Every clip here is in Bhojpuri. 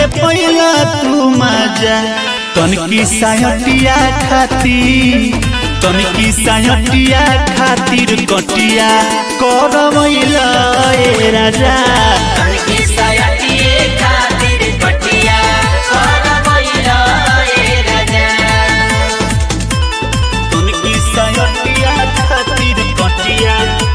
के पहिला तू मजा तनकी सायटिया खाती तनकी सायटिया खातिर कटिया करवैला ए राजा तनकी सायटिए खातिर पटिया करवैला ए राजा तनकी सायटिया खातिर कटिया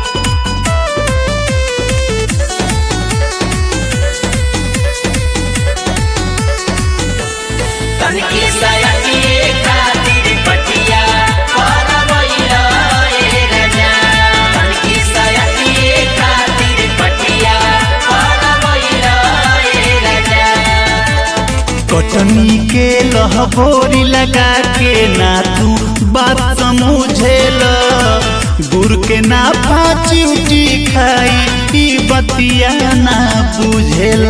तनकी सायटिए खातिर पटिया करवैला ए राजा तनकी सायटिए खातिर पटिया करवैला ए राजा कटनी के लहबोरी लगा के ना तू बात समझेल गुड़ के ना फाची उठी खाई ई बतिया ना बुझेल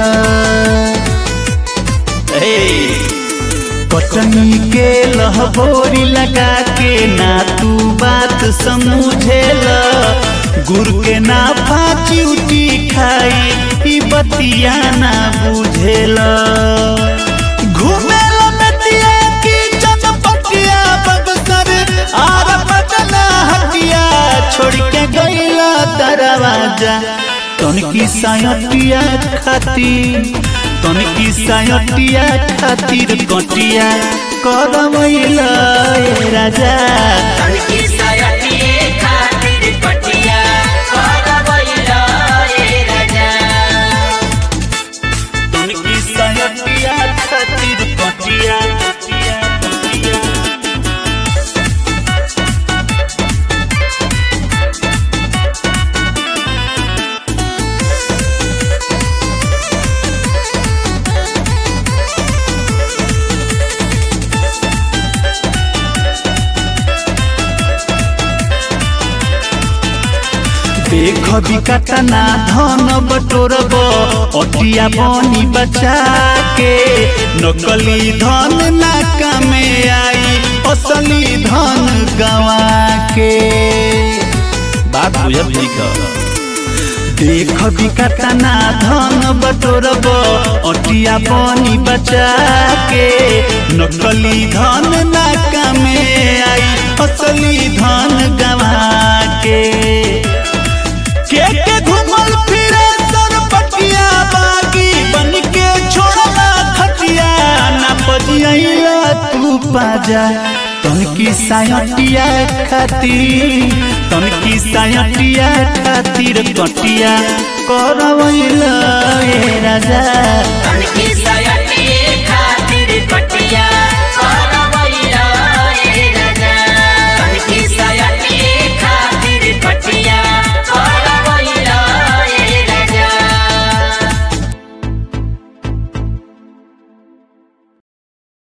कटनी के लहबोरी लगा के ना तू बात समझेल गुड़ के ना फाची उठी खाई ई बतिया ना बुझेल घूमेल नदिया की चनपटिया बगसर आर बदला हटिया छोड़ के गईला दरवाजा तनकी सायटिया खातिर तनकी सायटिया खातिर कटिया करवैला ए राजा तनकी सायटिए खातिर पटिया करवैला ए राजा तनकी सायटिया खातिर कटिया कटिया कटिया देख बिकटना धन बटोरब अटिया बनी बचा के नकली धन नाका में आई असली धन गवा के बात बुझब देख बिकटना धन बटोरब अटिया बनी बचा के नकली धन नाका में आई असली धन गवा के के के घुमल फिरे सर पटिया बागी बन के छोड़ला खटिया ना बजिया तू पाजा तनकी सायटिया खातिर तनकी सायटिया खातिर कटिया करवैला ए राजा तनकी